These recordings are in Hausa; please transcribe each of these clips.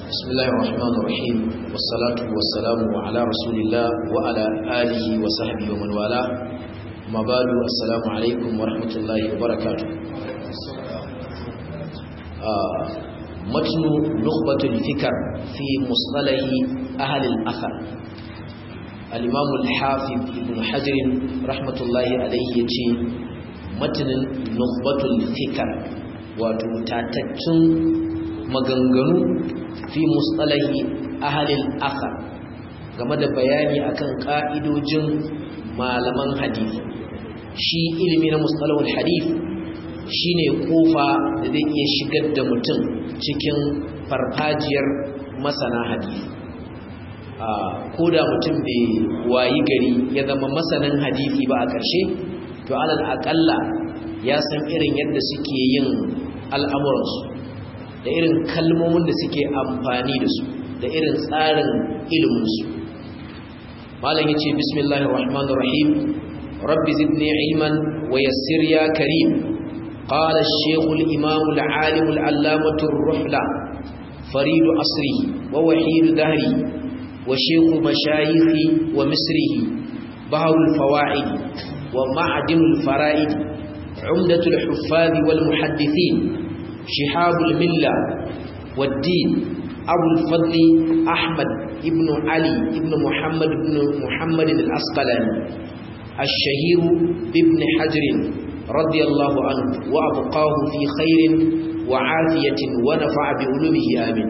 بسم الله الرحمن الرحيم والصلاة والسلام على رسول الله وعلى آله وصحبه ومن والاه ما بعد السلام عليكم ورحمة الله وبركاته آه متن نخبة الفكر في مصطلح أهل الأثر الإمام الحافظ ابن حجر رحمة الله عليه يتي متن نخبة الفكر وتتاتتن maganganu fi mustalahi ahalil athar game da bayani akan ka'idojin malaman hadisi shi ilimi na mustalahul hadith shine kofa da zai iya shigar da mutum cikin farfajiyar masana hadisi ko da mutum bai wayi gari ya zama masanin hadisi ba a ƙarshe to alal aƙalla ya san irin yadda suke yin al'amuransu da irin kalmomin da suke amfani da su da irin tsarin iliminsu malam yace bismillahir rahmanir rahim rabbi zidni ilman wa yassir ya karim qala ash-shaykh al-imam al-alim al-allamah ar-ruhla farid asrihi wa wahid dahri wa shaykh mashayikhi wa misrihi bahr al-fawaid wa ma'dim al-fara'id عمدة الحفاظ والمحدثين شهاب الملة والدين أبو الفضل أحمد ابن علي ابن محمد ابن محمد الأسقلاني الشهير بابن حجر رضي الله عنه وأبقاه في خير وعافية ونفع بعلومه آمين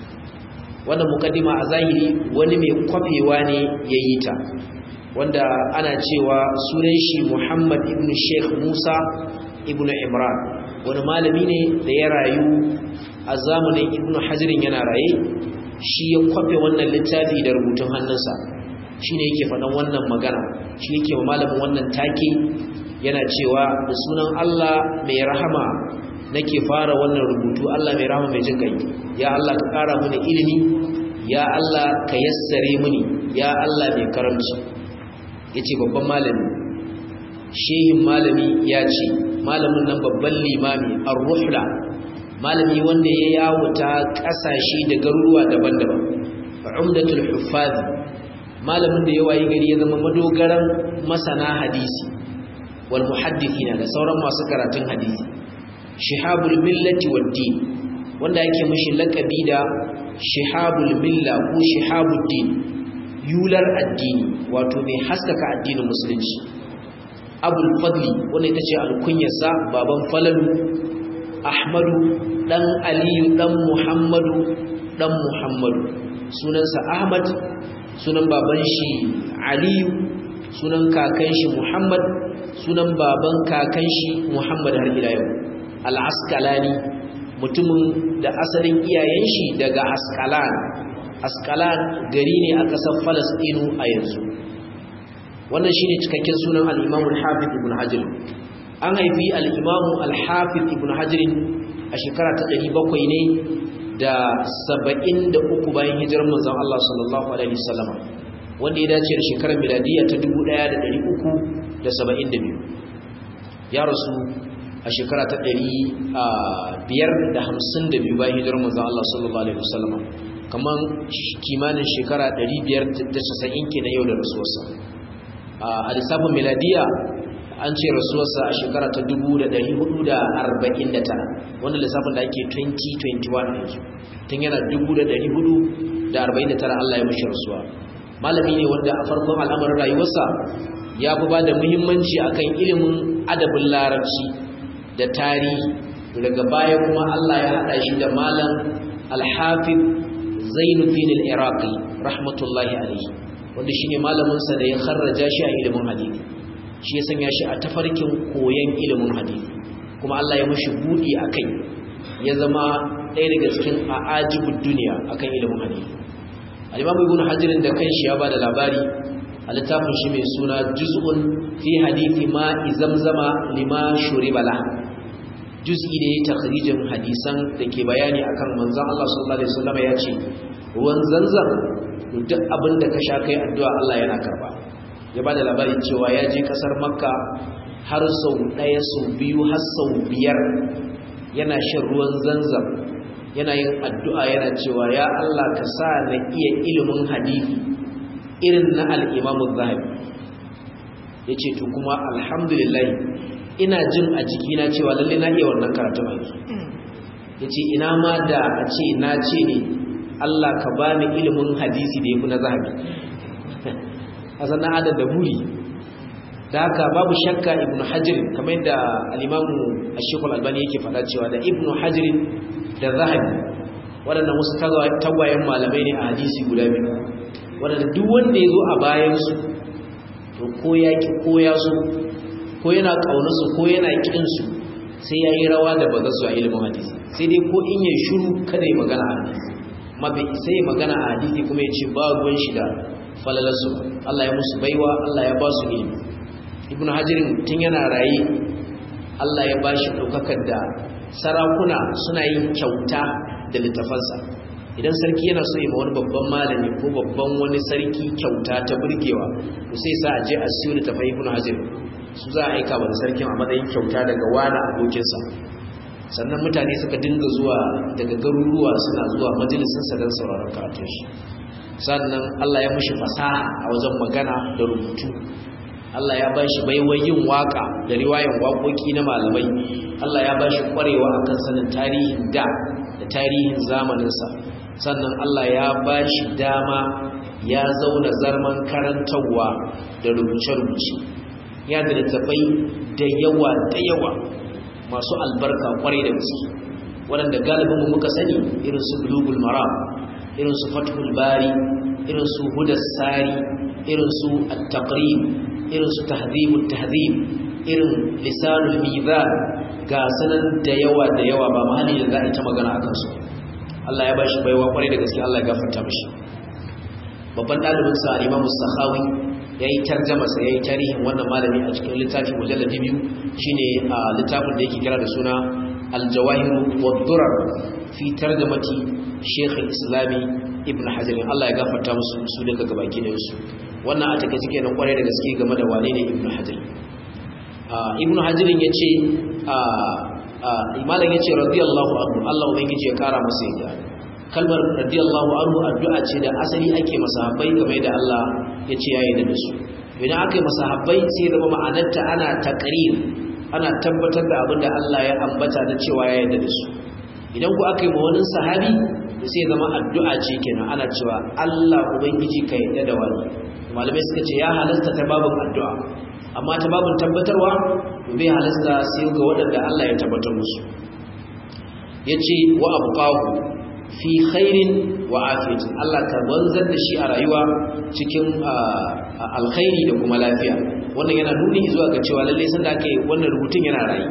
wanda mukaddima a zahiri wani mai kwafewa ne ya yi ta wanda ana cewa sunan shi Muhammad ibn Sheikh Musa ibn Imran wani malami ne da ya rayu a zamanin ibn hajirin yana raye shi ya kwafe wannan littafi da rubutun hannunsa shi ne yake faɗan wannan magana shi yake wa malamin wannan take yana cewa da sunan Allah mai rahama nake fara wannan rubutu Allah mai rahama mai jin kai ya Allah ka ƙara mini ilimi ya Allah ka yassare mini ya Allah mai karamci yace babban malami shehin malami ya ce malamin nan babban limami ar-ruhla malami wanda ya yawuta kasashe da garuruwa daban-daban umdatul huffaz malamin da ya wayi gari ya zama madogaran masana hadisi wal muhaddithina da sauran masu karatun hadisi shihabul millati wad din wanda yake mishi lakabi da shihabul milla ko shihabud din yular addini wato mai haskaka addinin musulunci abul fadli wanda ita ce alkunyarsa baban falalu ahmadu dan aliyu dan muhammadu dan muhammadu sunansa ahmad sunan baban shi aliyu sunan kakan shi muhammad sunan baban kakan shi muhammad har ila yau al-asqalani mutumin da asalin iyayen shi daga asqalan asqalan gari ne a ƙasar falastinu a yanzu wannan shine cikakken sunan al-Imam al-Hafiz Ibn Hajar an haifi al-Imam al-Hafiz Ibn Hajar a shekara ta 700 ne da 73 bayan hijirar manzon Allah sallallahu alaihi wasallam wanda ya dace da shekarar miladiya ta 1372 ya rasu a shekara ta 552 bayan hijirar manzon Allah sallallahu alaihi wasallam kaman kimanin shekara 590 kenan yau da rasuwarsa a lissafin miladiya an ce rasuwarsa a shekara ta 449 wanda lissafin da ake 2021 yanzu tun yana 449 Allah ya mashi rasuwa malami ne wanda a farkon al'amarin rayuwarsa ya fi ba da muhimmanci akan ilimin adabin larabci da tarihi daga baya kuma Allah ya haɗa shi da malam alhafid zainuddin al-iraqi rahmatullahi alaihi wanda shi ne malaminsa da ya kharraja shi a ilimin hadisi shi ya sanya shi a tafarkin koyon ilimin hadisi kuma Allah ya mashi buɗi a kai ya zama ɗaya daga cikin a'ajibud duniya akan ilimin hadisi al-imam ibn hajar da kanshi ya bada labari a littafin shi mai suna juz'un fi hadithi ma izamzama lima shuribala juz'i da ya takhrijin hadisan da ke bayani akan manzon Allah sallallahu alaihi wasallam ya ce ruwan zanzan duk abin da ka sha kai addu'a Allah yana karba ya bada labarin cewa ya je kasar makka har sau ɗaya sau biyu har sau biyar yana shan ruwan zanzam yana yin addu'a yana cewa ya Allah ka sa na iya ilimin hadisi irin na al-Imam Az-Zahabi yace to kuma alhamdulillah ina jin a jikina cewa lalle na iya wannan karatu mai yace ina ma da a ce na ce ne Allah ka bani ilimin hadisi da yafi na Zahabi asan na adada buri da haka babu shakka ibnu hajar kamar yadda al-imamu ash-shaykh al-albani yake faɗa cewa da ibnu hajar da zahabi waɗannan wasu tagwayen malamai ne a hadisi guda biyu waɗanda duk wanda ya zo a bayansu to ko ya ki ko ya so ko yana ƙaunarsu ko yana ƙinsu sai ya yi rawa da ba su a ilimin hadisi sai dai ko in ya shuru kada ya magana a hadisi ma bai isa ya magana a hadisi kuma ya ce ba ruwan shi da falalarsu Allah ya musu baiwa Allah ya ba su ilimi ibnu hajirin tun yana raye Allah ya ba shi ɗaukakar da sarakuna suna yin kyauta da littafansa idan sarki yana so yi ma wani babban malami ko babban wani sarki kyauta ta burgewa to sai sa a je a siyo littafai ibnu hajirin su za a aika wa sarkin a matsayin kyauta daga wani abokinsa sannan mutane suka dinga zuwa daga garuruwa suna zuwa majalisinsa don sauraron karatun shi sannan Allah ya mushi fasaha a wajen magana da rubutu Allah ya bashi baiwar yin waka da riwayan waƙoƙi na malamai Allah ya bashi ƙwarewa akan sanin tarihin da da tarihin zamaninsa sannan Allah ya bashi dama ya zauna zarman karantarwa da rubuce-rubuce ya da littafai da yawa da yawa masu albarka ƙwarai da gaske waɗanda galibin mu muka sani irin su bulugul maram irin su fathul bari irin su hudar sari irin su at-taqrib irin su tahdhibut tahdhib irin lisanul mizan ga sanan da yawa da yawa ba mahali da za a yi ta magana akan su Allah ya bashi baiwa kwarai da gaske Allah ya gafarta mishi babban dalibin sa Imam Sakhawi yayi tarjuma sa yayi tarihin wannan malami a cikin littafin mujalladi biyu shine littafin da yake kira da suna al-jawahir wad-durar fi tarjumati Sheikh al-Islami Ibn Hajar Allah ya gafarta musu su daga gabaki da su wannan a take cike nan kwarai da gaske game da wane ne Ibn Hajar Ibn Hajar yace malam yace radiyallahu anhu Allah ubangiji ya kara masa yadda kalmar radiyallahu anhu addu'a ce da asali ake masahabbai game da Allah yace yayi da su idan aka yi masahabbai sai zama ma'anarta ana taqrir ana tabbatar da abin da Allah ya ambata da cewa ya yarda da su idan ku aka yi ma wani sahabi sai zama addu'a ce kenan ana cewa Allah ubangiji ka yarda da wani malamai suka ce ya halasta ta babin addu'a amma ta babin tabbatarwa bai halasta sai ga waɗanda Allah ya tabbatar musu yace wa abqahu fi khairin wa afiyatin Allah ka wanzar da shi a rayuwa cikin alkhairi da kuma lafiya wannan yana nuni zuwa ga cewa lalle sanda ake wannan rubutun yana rayi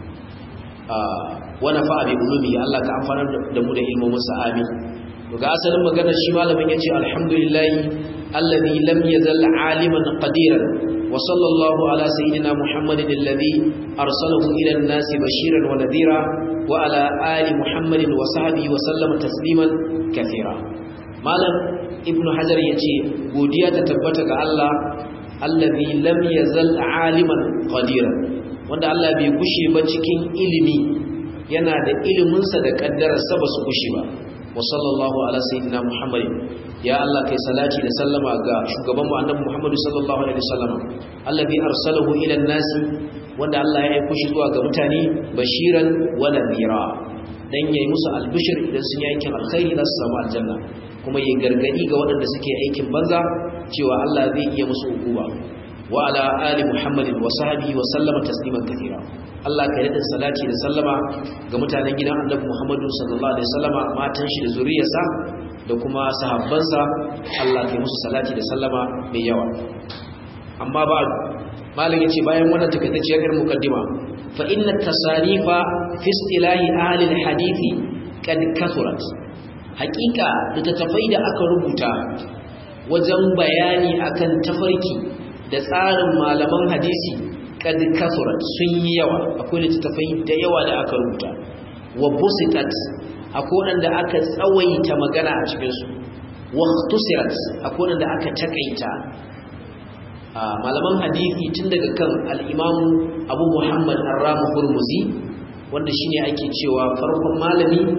wa nafa'a bi ulumi Allah ka amfana da mu da ilmomin sa amin to ga asalin magana shi malamin yace alhamdulillah alladhi lam yazal aliman qadiran wa sallallahu ala sayyidina muhammadin alladhi arsalahu ila an-nasi bashiran wa nadhira wa ala ali muhammadin wa sahbihi wa sallama tasliman kathira malam ibnu hajar yace godiya ta tabbata ga Allah alladhi lam yazal aliman qadiran wanda Allah bai gushe ba cikin ilimi yana da iliminsa da kaddararsa ba su kushi ba wa sallallahu ala sayyidina muhammadin ya Allah kai salati da sallama ga shugaban mu annabi muhammadu sallallahu alaihi wasallam allazi arsalahu ila an-nasi wanda Allah ya aika shi zuwa ga mutane bashiran wa nadhira dan yayi musu albishir idan sun yi aikin alkhairi za su samu aljanna kuma yayi gargadi ga waɗanda suke aikin banza cewa Allah zai iya musu hukuma wa ala ali muhammadin wa sahbihi wa sallama tasliman kathira Allah ka yada salati da sallama ga mutanen gidan Annabi Muhammadu sallallahu alaihi wasallama matan shi da zuriyarsa da kuma sahabbansa Allah ka yi musu salati da sallama mai yawa amma ba malam yace bayan wannan takaitacciyar irin mukaddima fa inna tasanifa fi istilahi ahli alhadisi kad kathurat haqiqa littattafai da aka rubuta wajen bayani akan tafarki da tsarin malaman hadisi kad kasurat sun yi yawa akwai littattafai da yawa da aka rubuta wa busitat akwai wanda aka tsawaita magana a cikin su wa ikhtusirat akwai wanda aka takaita malaman hadisi tun daga kan al-Imam Abu Muhammad Ar-Ramu Hurmuzi wanda shine ake cewa farkon malami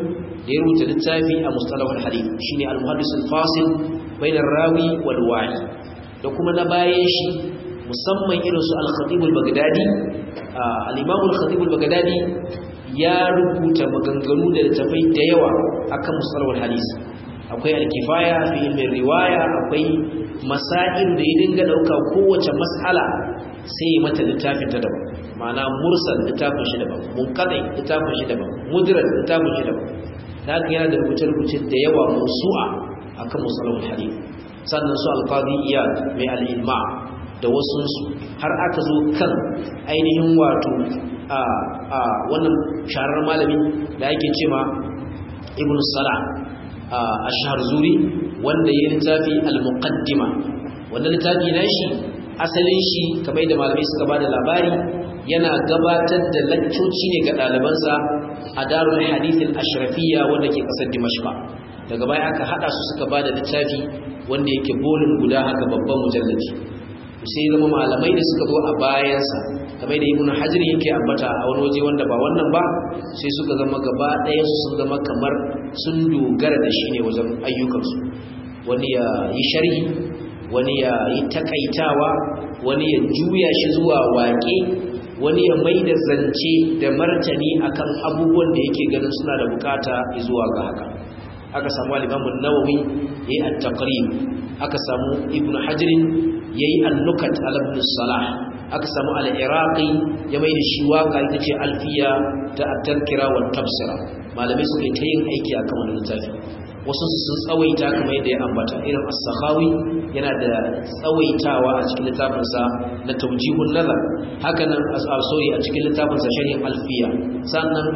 da ya rubuta littafi a mustalahul hadith shine al-muhaddis al-fasil bainar rawi wal wa'i da kuma na bayan shi musamman irin su al-khatib al-baghdadi al-imam al-khatib al-baghdadi ya rubuta maganganu da littafai da yawa akan mustalahul hadith akwai al-kifaya fi ilmin riwaya akwai masail da ya dinga dauka kowace mas'ala sai ya mata littafin ta daban ma'ana mursal littafin shi daban munqati littafin shi daban mudrad littafin shi daban haka yana da rubuce-rubuce da yawa musu'a akan musalahul hadith sannan su alqadi iyad mai al-ilma da wasu har aka zo kan ainihin wato a a wannan sharar malami da yake cewa ibnu salah ash-sharzuri wanda ya littafi al-muqaddima wannan littafi nashi asalin shi kamar da malamai suka bada labari yana gabatar da laccoci ne ga ɗalibansa a darul hadithin ashrafiyya wanda ke ƙasar dimashqa daga baya aka haɗa su suka ba da littafi wanda yake bolin guda haka babban mujallaci sai zama malamai da suka zo a bayansa kamar da ibnu hajar yake ambata a wani waje wanda ba wannan ba sai suka zama gaba ɗaya su sun zama kamar sun dogara da shi ne wajen ayyukansu wani ya yi sharhi wani ya yi takaitawa wani ya juya shi zuwa waƙe wani ya mai da zance da martani akan abubuwan da yake ganin suna da bukata zuwa ga haka aka samu al-Imam nawawi yayi at-taqrib aka samu Ibn Hajar yayi an-nukat ala Ibn Salah aka samu al-Iraqi ya mai da shi waka ita ce alfiya ta at-tadhkira wa tafsira malamai suka yi ta yin aiki akan wannan littafi wasu sun tsawaita kamar yadda ya ambata irin as-sakhawi yana da tsawaitawa a cikin littafinsa na tawjihun nazar haka nan as-asori a cikin littafinsa sharhin alfiya sannan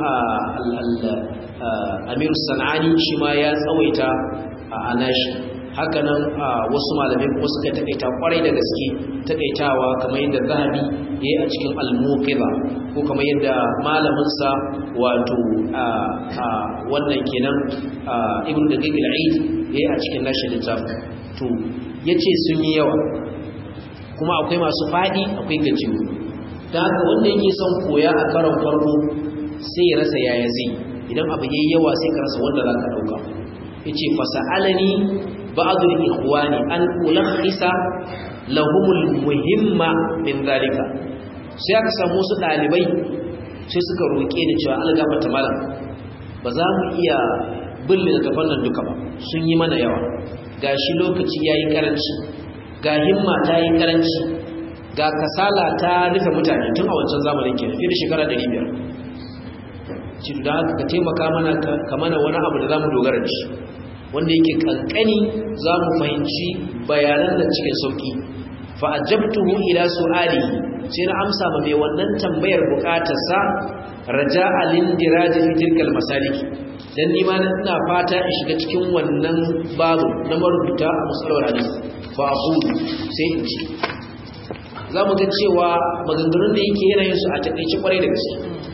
Amir Sanani shi ma ya tsawaita a anashi haka nan wasu malamai kuma suka takaita kwarai da gaske takaitawa kamar yadda Zahabi yayi a cikin al-Muqidha ko kamar yadda malaminsa wato wannan kenan ibn daqiq al-eid yayi a cikin nashi littafin to yace sun yi yawa kuma akwai masu fadi akwai gajiyu dan haka wanda yake son koya a karon farko sai ya rasa yaya zai idan abu yayi yawa sai ka rasa wanda zaka dauka yace fasalani ba'd al-ikhwani an ulakhisa lahumul muhimma min zalika sai aka samu su dalibai sai suka roƙe ni cewa Allah gafarta malam ba za mu iya bin littattafan nan duka ba sun yi mana yawa gashi lokaci yayi karanci ga himma ta yi karanci ga kasala ta rufe mutane tun a wancan zamanin ke fiye da shekara 500 ci da haka ka taimaka mana ka mana wani abu da za mu dogara da shi wanda yake kankani za mu fahimci bayanan da cikin sauki fa ajabtuhu ila su'alihi sai na amsa ma mai wannan tambayar bukatarsa raja alindiraji fi tilkal masaliki dan ni ma ina fata in shiga cikin wannan babu na marubuta a musallar hadisi fa aqulu sai in ce za mu ga cewa maganganun da yake yana yin su a takaice kwarai da gaske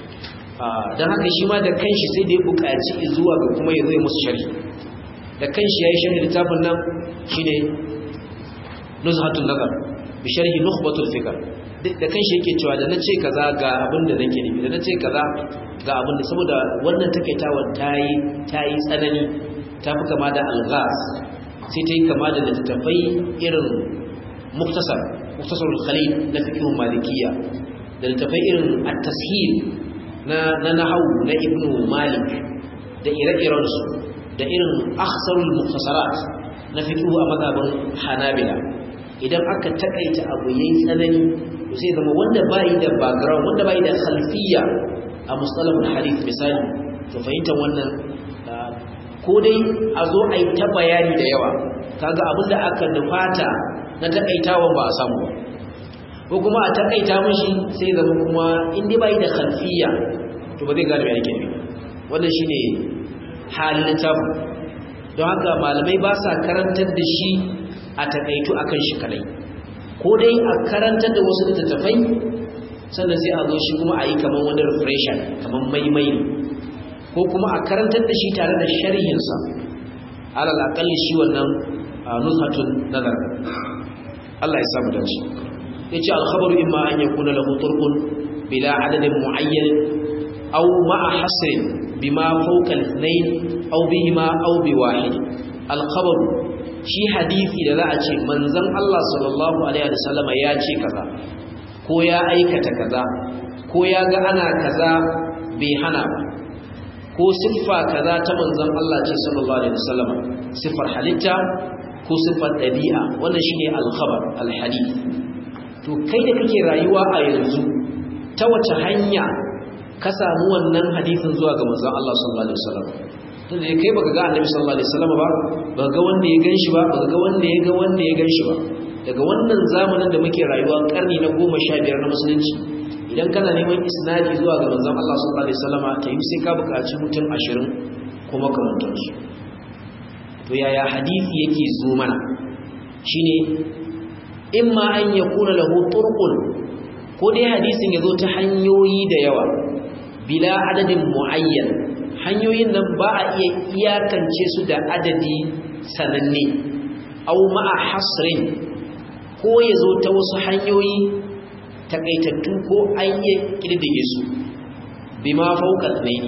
don haka shi ma da kanshi sai da ya buƙaci zuwa ga kuma ya zai musu sharhi da kanshi ya yi sharhi littafin nan shine nuzhatun nazar bi sharhi nukhbatul fikr da kanshi yake cewa da nace kaza ga abin da nake nufi da nace kaza ga abin da saboda wannan takaitawa tayi tayi tsanani ta fi kama da alghas sai ta yi kama da littattafai irin muktasar muktasarul khalil na fiqhun malikiyya da littattafai irin at-tashil na na nahwu na ibnu malik da ire-iren su da irin akhsarul muktasarat na fiqhu a mazhabin hanabila idan aka takaita abu yayin tsanani sai zama wanda bai da background wanda bai da khalfiyya a mustalahul hadith misali to fahimtar wannan ko dai a zo a yi ta bayani da yawa kaga abinda aka nufata na takaitawan ba a samu ba ko kuma a takaita mishi sai zama kuma inda bai da khalfiyya to ba zai gane me yake nufi wannan shine halin littafin don haka malamai ba sa karantar da shi a takaitu akan shi kadai ko dai a karantar da wasu littattafai sannan sai a zo shi kuma a yi kamar wani refresher kamar maimai ko kuma a karantar da shi tare da sharhinsa alal akalli shi wannan nuzhatun nazar Allah ya samu dace yace al-khabaru imma an yakuna lahu turqun bila adadin muayyan aw ma'a hasrin bima fawqa al-ithnayn aw bihima aw biwahid al-khabar shi hadisi da za a ce manzon Allah sallallahu alaihi wasallama ya ce kaza ko ya aikata kaza ko ya ga ana kaza bai hana ba ko siffa kaza ta manzon Allah ce sallallahu alaihi wasallama siffar halitta ko siffar dabi'a wannan shine al-khabar al-hadith to kai da kake rayuwa a yanzu ta wace hanya ka samu wannan hadisin zuwa ga manzon Allah sallallahu alaihi wasallam tunda kai baka ga annabi sallallahu alaihi wasallam ba baka ga wanda ya ganshi ba baka ga wanda ya ga wanda ya ganshi ba daga wannan zamanin da muke rayuwa karni na 15 na musulunci idan kana neman isnadi zuwa ga manzon Allah sallallahu alaihi wasallam ta yi sai ka buƙaci mutum 20 kuma kamantar su to yaya hadisi yake zo mana shine imma an yakuna lahu turqun ko dai hadisin yazo ta hanyoyi da yawa bila adadin muayyan hanyoyin nan ba a iya iyakance su da adadi sananne au ma'a hasrin ko yazo ta wasu hanyoyi takaitattu ko an iya kirdige su bima fawqa ne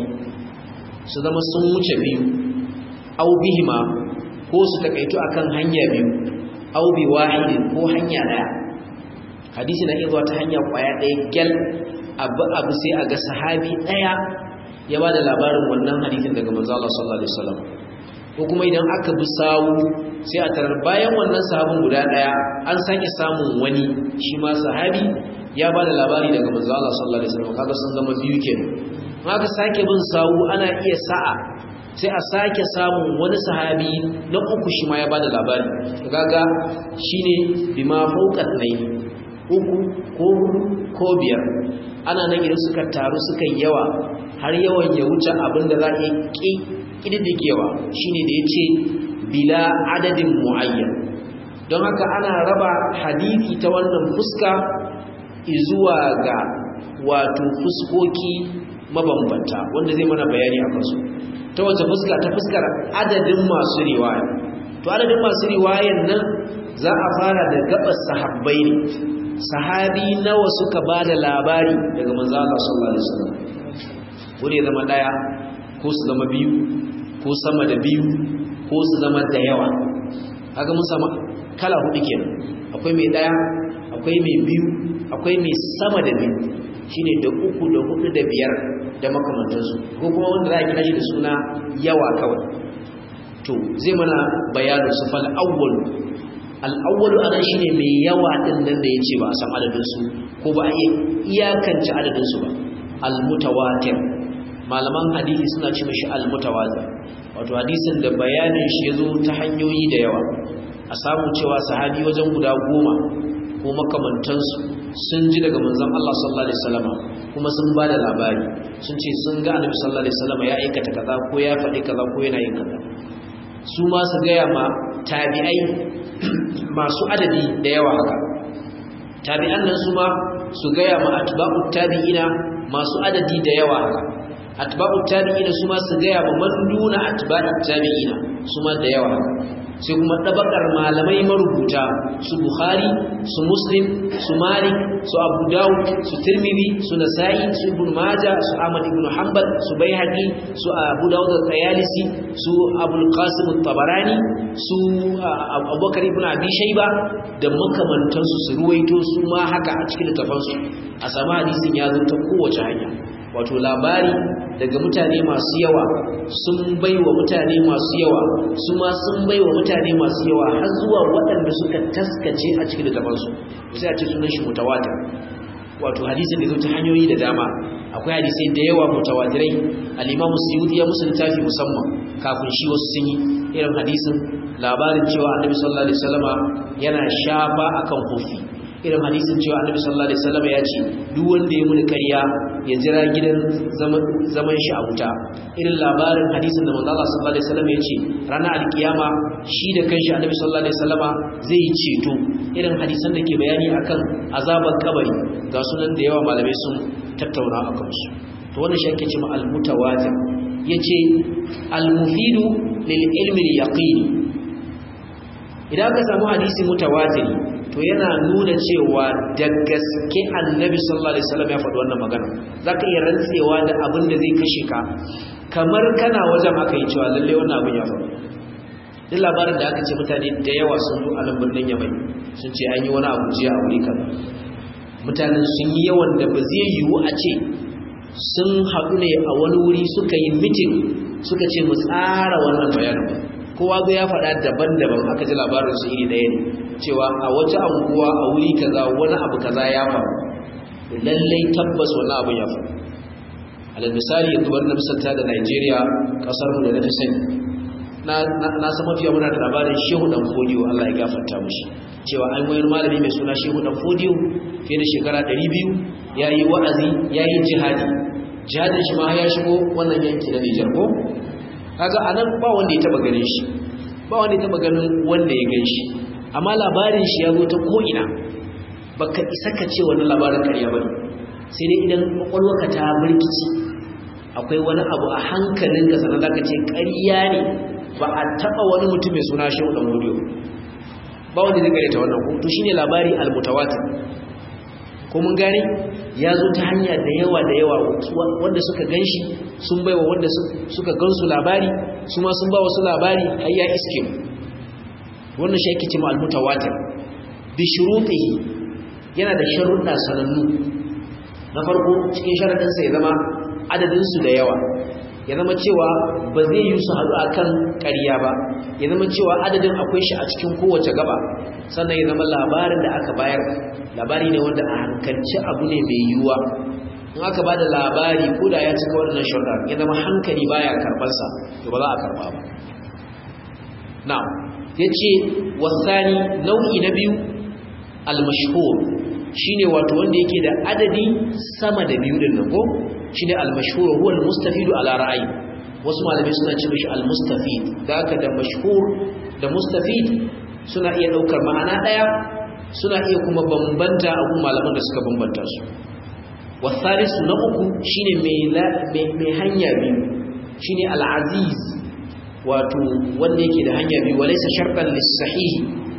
su zama sun wuce biyu au bihima ko su takaitu akan hanya biyu au bi wahidin ko hanya daya hadisi na iya zuwa ta hanya kwaya daya gyal abu abu sai a ga sahabi daya ya ba da labarin wannan hadisin daga manzo Allah sallallahu alaihi wasallam ko kuma idan aka bi sawu sai a tarar bayan wannan sahabin guda daya an sake samun wani shi ma sahabi ya ba da labari daga manzo Allah sallallahu alaihi wasallam kaga sun zama biyu kenan haka sake bin sawu ana iya sa'a sai a sake samun wani sahabi na uku shi ma ya bada labari kaga shine bima fawqat nay uku ko ko biyar ana nan idan suka taru suka yawa har yawan ya wuce abinda za a yi kididdigewa shine da yace bila adadin muayyan don haka ana raba hadisi ta wannan fuska zuwa ga wato fuskoki mabambanta wanda zai mana bayani akan su ta wace fuska ta fuskar adadin masu riwaya to adadin masu riwayan nan za a fara da gabas sahabbai ne sahabi nawa suka ba da labari daga manzo Allah sallallahu alaihi wasallam ko ne zama daya ko su zama biyu ko sama da biyu ko su zama da yawa kaga mun sama kala hudu kenan akwai mai daya akwai mai biyu akwai mai sama da biyu shine da uku da hudu da biyar da makamantansu ko kuma wanda za a kira shi da suna yawa kawai to zai mana bayanin su fal awwal al awwal anan shine mai yawa din nan da yace ba a san adadin su ko ba a iya iyakance adadin su ba al mutawatir malaman hadisi suna ce mishi al mutawatir wato hadisin da bayanin shi yazo ta hanyoyi da yawa a samu cewa sahabi wajen guda goma ko makamantansu sun ji daga manzon Allah sallallahu alaihi wasallam kuma sun bada labari sun ce sun ga annabi sallallahu alaihi wasallam ya aikata kaza ko ya faɗi kaza ko yana yin kaza su ma su gaya ma tabi'ai masu adadi da yawa haka tabi'an nan su ma su gaya ma atba'ut tabi'ina masu adadi da yawa haka atba'ut tabi'ina su ma su gaya ma man duna atba'ut tabi'ina su ma da yawa haka sai kuma ɗabakar malamai marubuta su bukhari su muslim su malik su abu dawud su tirmidhi su nasa'i su ibn majah su ahmad ibn hanbal su baihaqi su abu dawud al-tayalisi su abul qasim at-tabarani su abubakar ibn abi shayba da makamantansu su ruwaito su ma haka a cikin littafansu a samu hadisin ya zo ta kowace hanya wato labari daga mutane masu yawa sun bai wa mutane masu yawa su ma sun bai wa mutane masu yawa har zuwa waɗanda suka taskace a cikin littafansu sai a ce sunan shi mutawatir wato hadisin da zo ta hanyoyi da dama akwai hadisai da yawa mutawatirai al-Imam Suyuti ya musu littafi musamman kafin shi wasu sun yi irin hadisin labarin cewa Annabi sallallahu alaihi wasallama yana shafa akan kofi irin hadisin cewa annabi sallallahu alaihi wasallam ya ce duk wanda ya muni ƙarya ya jira gidan zaman shi a wuta irin labarin hadisin da manzo Allah sallallahu alaihi wasallam ya ce ranar alkiyama shi da kanshi annabi sallallahu alaihi wasallama zai yi ceto irin hadisan da ke bayani akan azabar kabari ga sunan da yawa malamai sun tattauna a kansu to wannan shi ake cewa al-mutawatir yace al-mufidu lil ilmi al-yaqini idan ka samu hadisi mutawatiri to yana nuna cewa da gaske annabi sallallahu alaihi wasallam ya faɗi wannan magana zaka iya rantsewa da abin da zai kashe ka kamar kana wajen aka yi cewa lalle wannan abin ya faru duk labarin da aka ce mutane da yawa sun zo a nan birnin yamai sun ce an yi wani abu jiya a wuri kaza mutanen sun yi yawan da ba zai yiwu a ce sun haɗu ne a wani wuri suka yi mitin suka ce mu tsara wannan bayanin ba kowa ga ya faɗa daban-daban aka ji labarin su iri ɗaya ne cewa a wata anguwa a wuri kaza wani abu kaza ya faru lallai tabbas wani abu ya faru alal misali yanzu bari na misalta da Najeriya kasar mu da na fi sani na na san mafiya muna da labarin Shehu Dan Fodiyo Allah ya gafarta mishi cewa an wayar malami mai suna Shehu Dan Fodiyo fiye da shekara 200 yayi wa'azi yayi jihadi jihadin shi ma ya shigo wannan yanki na Nijar ko kaga anan ba wanda ya taba ganin shi ba wanda ya taba ganin wanda ya gan shi amma labarin shi ya zo ta ko ina baka isa ka ce wannan labarin ƙarya bane sai dai idan kwakwalwarka ta birkici akwai wani abu a hankalin ka sanar da ka ce ƙarya ne ba a taɓa wani mutum mai suna shehu ɗan hudu ba wanda zai gare ta wannan ko to shine labari almutawatir ko mun gane ya zo ta hanya da yawa da yawa wanda suka ganshi sun baiwa wanda suka gansu labari su ma sun ba wasu labari har ya iske wannan shi ake cewa almutawatir bi shurutihi yana da sharuɗa sanannu na farko cikin sharaɗinsa ya zama adadinsu da yawa ya zama cewa ba zai yi su haɗu a kan ƙarya ba ya zama cewa adadin akwai shi a cikin kowace gaba sannan ya zama labarin da aka bayar labari ne wanda a hankalci abu ne mai yiwuwa in aka ba da labari ko da ya cika waɗannan sharuɗa ya zama hankali baya karɓarsa to ba za a karɓa ba na ya ce wasani nau'i na biyu al-mashhur shine wato wanda yake da adadi sama da biyu din nan ko shine al-mashhur huwa al-mustafidu ala ra'ayi wasu malamai suna ce mishi al-mustafid daga da mashhur da mustafid suna iya daukar ma'ana daya suna iya kuma bambanta a kuma malaman da suka bambanta su wasalisu na uku shine mai mai hanya biyu shine al-aziz wato wanda yake da hanya biyu walaysa shartan lis-sahih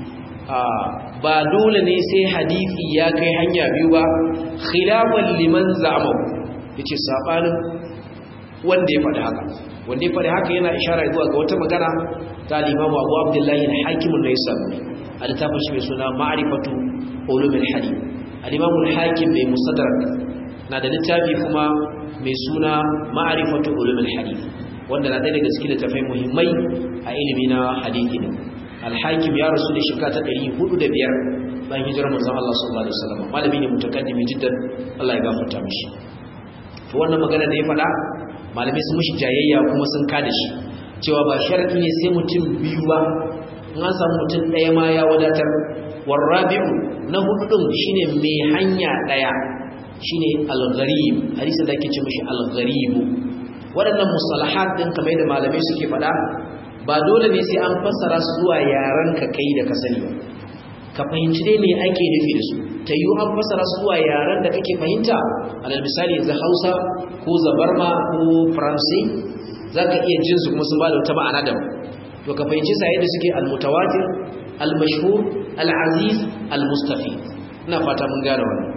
ba dole ne sai hadisi ya kai hanya biyu ba khilafan liman za'ama yace sabanin wanda ya faɗi haka wanda ya faɗi haka yana ishara zuwa ga wata magana ta al-Imam Abu Abdullah al-Hakim an-Naisaburi a littafin shi mai suna Ma'rifatu Ulum al-Hadith al-Imam al-Hakim mai Mustadrak na da littafi kuma mai suna Ma'rifatu Ulum al-Hadith wanda na ɗaya daga cikin littafai muhimmai a ilimi na hadisi ne alhakim ya rasu da shekara ta 405 bayan hijirar manzon Allah sallallahu alaihi wasallam malami ne mutakaddimi jiddan Allah ya gafarta mishi to wannan magana da ya faɗa malamai sun mishi jayayya kuma sun kada shi cewa ba sharadi ne sai mutum biyu ba in an samu mutum ɗaya ma ya wadatar warrabi'u na hudu din shine mai hanya ɗaya shine al-gharib hadisi da ake ce mishi al-gharib waɗannan musalahat din kamar da malamai suke faɗa ba dole ne sai an fassara su zuwa yaran ka kai da ka sani ba ka fahimci dai me ake nufi da su ta yi an fassara su zuwa yaran da kake fahimta alal misali yanzu hausa ko zabarma ko faransi za ka iya jin su kuma sun ba da wata ma'ana daban to ka fahimci sa yadda suke almutawatir almashhur alaziz almustafi ina fata mun gane wannan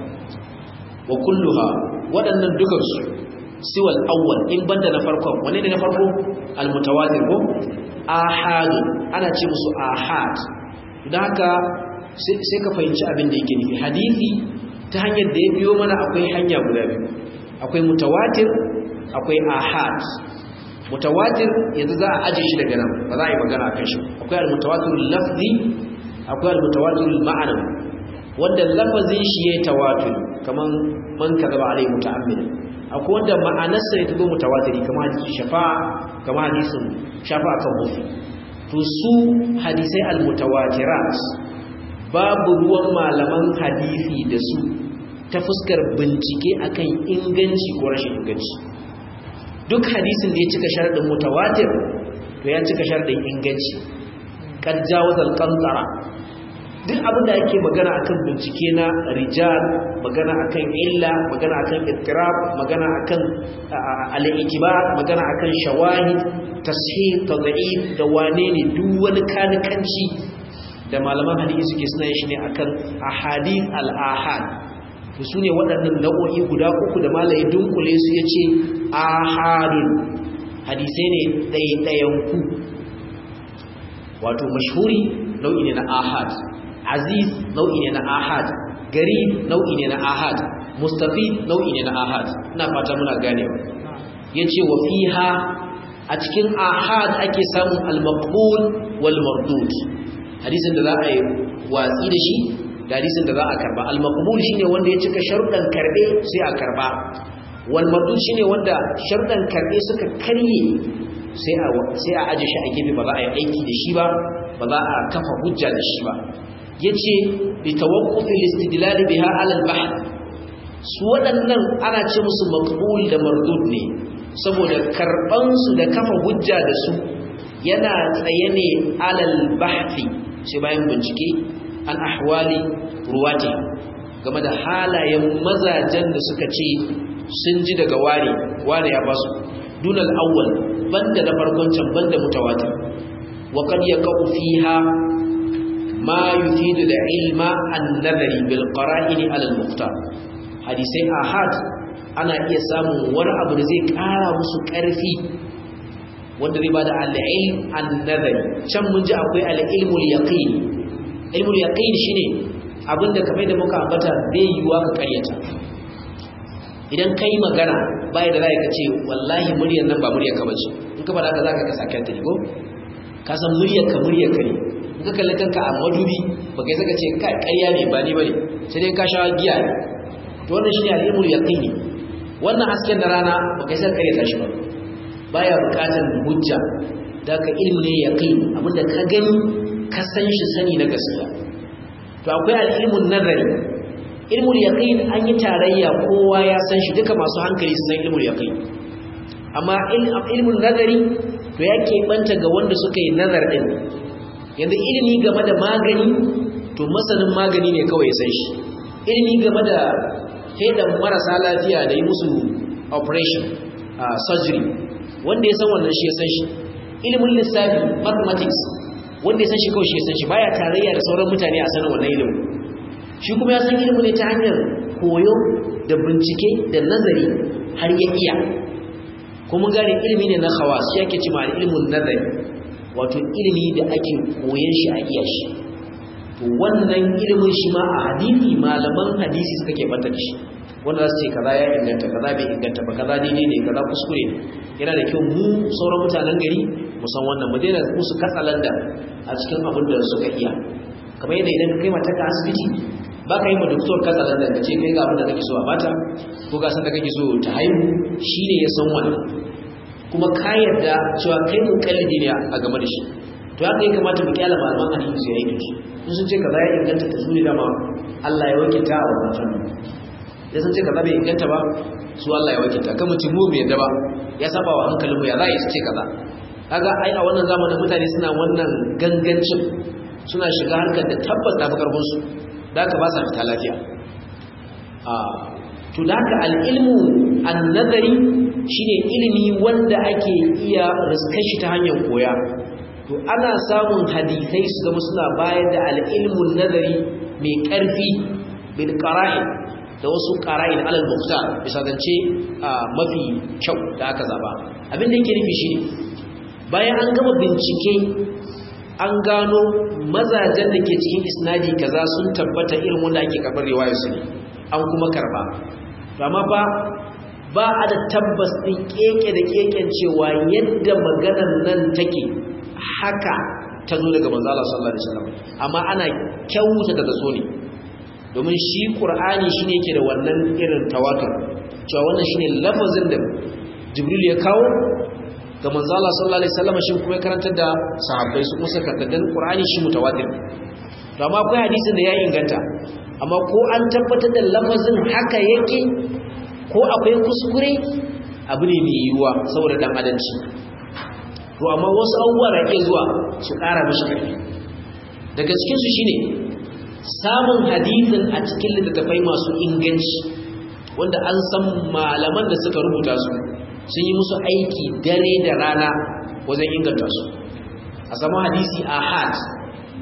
wa kulluha waɗannan dukansu siwal awwal in banda na farkon wanne ne na farko almutawatir ko ahad ana ce musu ahad don haka sai ka fahimci abin da yake nufi hadisi ta hanyar da ya biyo mana akwai hanya guda biyu akwai mutawatir akwai ahad mutawatir yanzu za a aje shi daga nan ba za a yi magana akan shi akwai almutawatir lafzi akwai almutawatir ma'anawi wanda lafazin shi ya tawatur kaman man kadaba alai muta'ammid akwai wanda ma'anarsa ne ta zo mutawatiri kamar hadisi shafa'a kamar hadisin shafa'a kan hufi to su hadisai almutawatirat babu ruwan malaman hadisi da su ta fuskar bincike akan inganci ko rashin inganci duk hadisin da ya cika sharadin mutawatir to ya cika sharadin inganci kad jawazal qantara duk abin da ake magana akan bincike na rijal magana akan illa magana akan ittirab magana akan al-itibar magana akan shawahid tashih tad'if da wane ne duk wani kanikanci da malaman hadisi suke suna yin shi ne akan ahadith al-ahad to sune waɗannan nau'o'i guda uku da malaye dunkule su yace ahadun hadisai ne ɗaiɗayan ku wato mashhuri nau'i ne na ahad aziz nau'i ne na ahad garib nau'i ne na ahad mustafid nau'i ne na ahad ina fata muna ganewa yace wa fiha a cikin ahad ake samun al-maqbul wal mardud hadisin da za a yi watsi da shi da hadisin da za a karba al-maqbul shine wanda ya cika sharuɗan karbe sai a karba wal mardud shine wanda sharuɗan karbe suka karye sai a sai a aje shi a gefe ba za a yi aiki da shi ba ba za a kafa hujja da shi ba yace bi tawaqqufil istidlal biha ala al-bahth su waɗannan ana ce musu maqbul da mardud ne saboda karban su da kafa hujja da su yana tsaye ne alal bahthi sai bayan bincike an ahwali ruwati game da halayen mazajen da suka ce sun ji daga ware ware ya basu dunal awwal banda da farkon can banda mutawatir wa qad yaqau fiha ma yufidu al-ilma an-nadari bil qara'in ala al-muqtar hadisai ahad ana iya samun wani abu da zai kara musu ƙarfi wanda zai bada al-ilm an-nazari can mun ji akwai al-ilmul yaqin ilmul yaqin shine abinda kamar da muka ambata bai yiwa ka karyata idan kai magana bai da zai kace wallahi muryar nan ba muryar ka bace in ka fada ka zaka ka sake ta ko ka san muryar ka muryar ka ne in ka kalli kanka a madubi ba kai saka ce kai ƙarya ne ba ni bane sai dai ka sha giya to wannan shine al-ilmul yaqini wannan hasken da rana ba kai saka karyata shi ba baya bukatar hujja da ka ilmi ne yaqin abinda ka gani ka san shi sani na gaskiya to akwai al-ilmun nazari ilmul yaqin an yi tarayya kowa ya san shi duka masu hankali su san ilmul yaqin amma ilmun nazari to yake banta ga wanda suka yi nazar din yanda ilimi game da magani to masanin magani ne kawai ya san shi ilimi game da fedan marasa lafiya da yi musu operation uh, surgery wanda ya san wannan shi ya san shi ilimin lissafi mathematics wanda ya san shi kawai shi ya san shi baya tarayya da sauran mutane a sanin wannan ilimin shi kuma ya san ilimin ne ta hanyar koyo da bincike da nazari har ya iya kuma gane ilimi ne na khawas shi ake cewa ilimin nazari wato ilimi da ake koyon shi a iya shi to wannan ilimin shi ma a hadisi malaman hadisi suka ke banta da shi wanda za su ce kaza ya inganta kaza bai inganta ba kaza daidai ne kaza kuskure yana da kyau mu sauran mutanen gari mu san wannan mu daina musu katsalanda a cikin abin da suka iya kamar yadda idan kai mata ka asibiti ba ka yi ma doktor katsalanda ka ce kai ga abin da kake so a bata ko ga san da kake so ta haihu shine ya san wannan kuma ka yarda cewa kai mu kallidi ne a game da shi to haka ya kamata mu kyala malaman hadisi su yi shi in sun ce kaza ya inganta ta zuri dama Allah ya wakilta a wannan fannin ya san ce kaza bai inganta ba su Allah ya wakilta kan mutum mu bai yadda ba ya saba wa hankalin mu ya za a yi su ce kaza kaga ai a wannan zamanin mutane suna wannan gangancin suna shiga harkar da tabbas ta fi karfin su da ka ba sa fita lafiya a to da haka al-ilmu an-nazari shine ilimi wanda ake iya riskar shi ta hanyar koya to ana samun hadisai su zama suna bayar da al-ilmun nazari mai karfi bil qara'in da wasu ƙara'in alal mukta bisa zance mafi kyau da aka zaba abin da yake nufi shine bayan an gama bincike an gano mazajen da ke cikin isnadi kaza sun tabbata irin wanda ake karɓar riwayar su ne an kuma karba to amma ba ba a da tabbas ɗin keke da keken cewa yadda maganar nan take haka ta zo daga manzo Allah sallallahu alaihi wasallam amma ana kyauta da so ne domin shi ƙur'ani shi ne ke da wannan irin tawatur cewa wannan shi ne lafazin da jibril ya kawo ga manzala sallallahu alaihi wasallam shi kuma karantar da sahabbai su musa kaddadan ƙur'ani shi mutawatir to amma akwai hadisin da ya inganta amma ko an tabbatar da lafazin haka yake ko akwai kuskure abu ne mai yiwuwa saboda dan adalci to amma wasu abubuwa da ke zuwa su ƙara mishi ƙarfi daga cikinsu shine samun hadisin a cikin littattafai masu inganci wanda an san malaman da suka rubuta su sun yi musu aiki dare da rana wajen inganta su a samu hadisi ahad a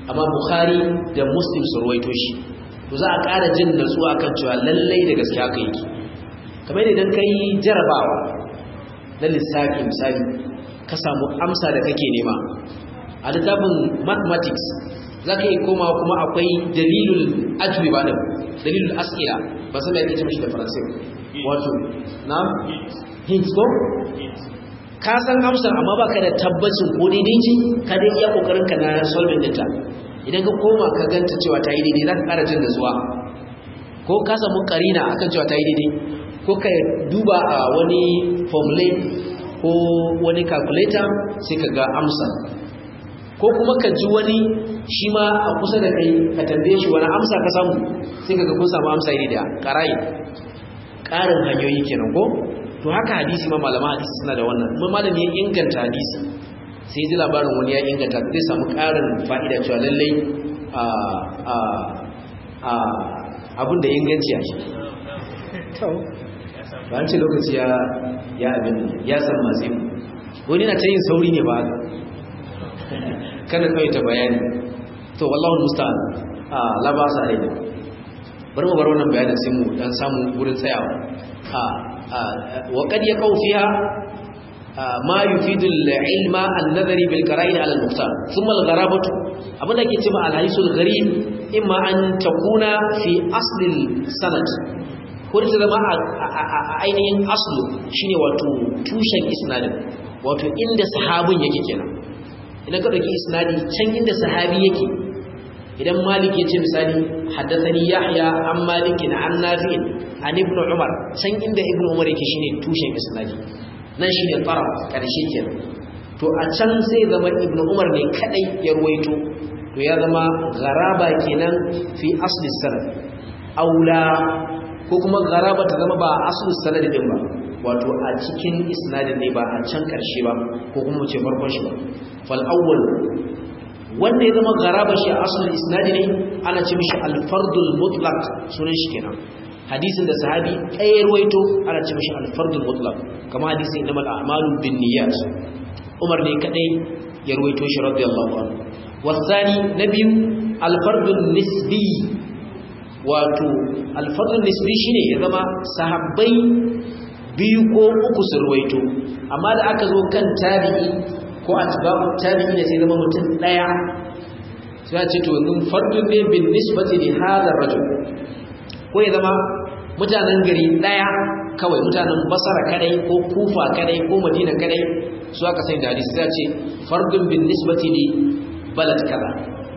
amma bukhari da muslim su ruwaito shi to za a ƙara jin natsuwa kan cewa lallai da gaske haka yake kamar idan ka yi jarabawa na lissafi misali ka samu amsa da kake nema a littafin mathematics za ka yi koma kuma akwai dalilul ajibi ba da dalilul as'ila ba san da yake ce mashi da faransai wato na hint ko ka san amsar amma baka da tabbacin ko daidai ce ka dai iya kokarin ka na solving ɗinta idan ka koma ka ganta cewa ta yi daidai za ka ƙara jin da zuwa ko ka samu karina akan cewa ta yi daidai ko ka duba a wani formulate ko wani calculator sai ka ga amsa ko kuma ka ji wani shi ma a kusa da kai ka tambaye shi wani amsa ka samu sai ka ga kun samu amsa iri da karai ƙarin hanyoyi kenan ko to haka hadisi ma malama hadisi suna da wannan kuma malami ya inganta hadisi sai ji labarin wani ya inganta zai samu ƙarin fa'ida cewa lallai abin da inganci a shi ba an ce lokaci ya abin ya san masu yi wani na ta yin sauri ne ba kada kawai ta bayani to wallahu musta'an a labasa ne bari mu bar wannan bayanin sai mu dan samu wurin tsayawa a wa qad yaqau fiha ma yufidu al-ilma an-nadhari bil qara'in ala al-muqtar thumma al-gharabatu abinda ke cewa al-hadisul gharib imma an takuna fi asli al-sanad ko ta zama a ainihin aslu shine wato tushen isnadin wato inda sahabin yake kenan idan ka dauki isnadi can inda sahabi yake idan malik ya ce misali haddathani yahya an malikin an nafi'in an ibn umar can inda ibn umar yake shine tushen isnadi nan shine taraf karshe kenan to a can sai zama ibn umar ne kadai ya ruwaito to ya zama garaba kenan fi asli sanad aula ko kuma garaba ta zama ba asli sanad din ba wato a cikin isnadin ne ba a can karshe ba ko kuma ce farkon shi ba fal awwal wanda ya zama garaba shi a asalin isnadi ne ana ce mishi alfardul mutlaq sunan shi kenan hadisin da sahabi ɗaya ruwaito ana ce mishi alfardul mutlaq kama hadisin innamal a'malu binniyat Umar ne kadai ya ruwaito shi radiyallahu anhu wasani nabiyu alfardul nisbi wato alfardul nisbi shine ya zama sahabbai biyu ko uku su ruwaito amma da aka zo kan tabi'i ko atba'u tabi'i ne sai zama mutum daya sai ce to in fardun ne bin nisbati li hadha rajul ko ya zama mutanen gari daya kawai mutanen basara kadai ko kufa kadai ko madina kadai su aka sai da hadisi sai ce fardun bin nisbati li balad kaza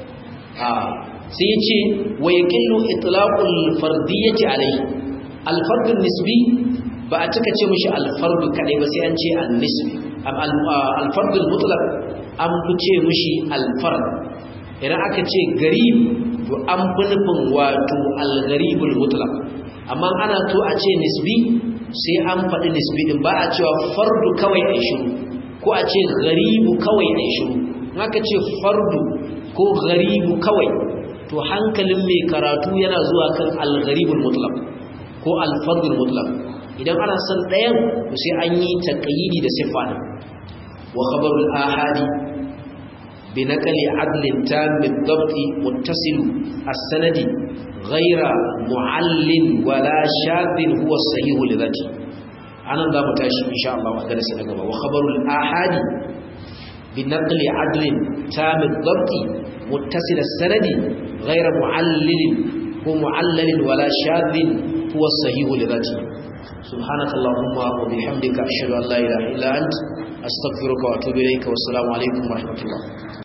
a sai ya ce wa yaqillu itlaqul fardiyyati alayhi al fardun nisbi ba a cika ce mishi al fardu kadai ba sai an ce an nisbi alfardul mutlaq an fi ce mishi alfard idan aka ce garib to an fi nufin wato algaribul mutlaq amma ana to a ce nisbi sai an faɗi nisbi din ba a cewa fardu kawai a shiru ko a ce garibu kawai a shiru in aka ce fardu ko garibu kawai to hankalin mai karatu yana zuwa kan algaribul mutlaq ko alfardul mutlaq idan ana son ɗayan to sai an yi taƙayyidi da siffa ne wa khabarul ahadi bi naqli adlin tam bil dabt muttasil as-sanadi ghayra mu'allin wala shadhin huwa sahih li dhati anan za mu tashi insha Allah a darasi na gaba wa khabarul ahadi bi naqli adlin tam bil dabt muttasil as-sanadi ghayra mu'allil ko mu'allalin wala shadhin huwa sahih li dhati سبحانك اللهم وبحمدك أشهد أن لا إله إلا أنت أستغفرك وأتوب إليك والسلام عليكم ورحمة الله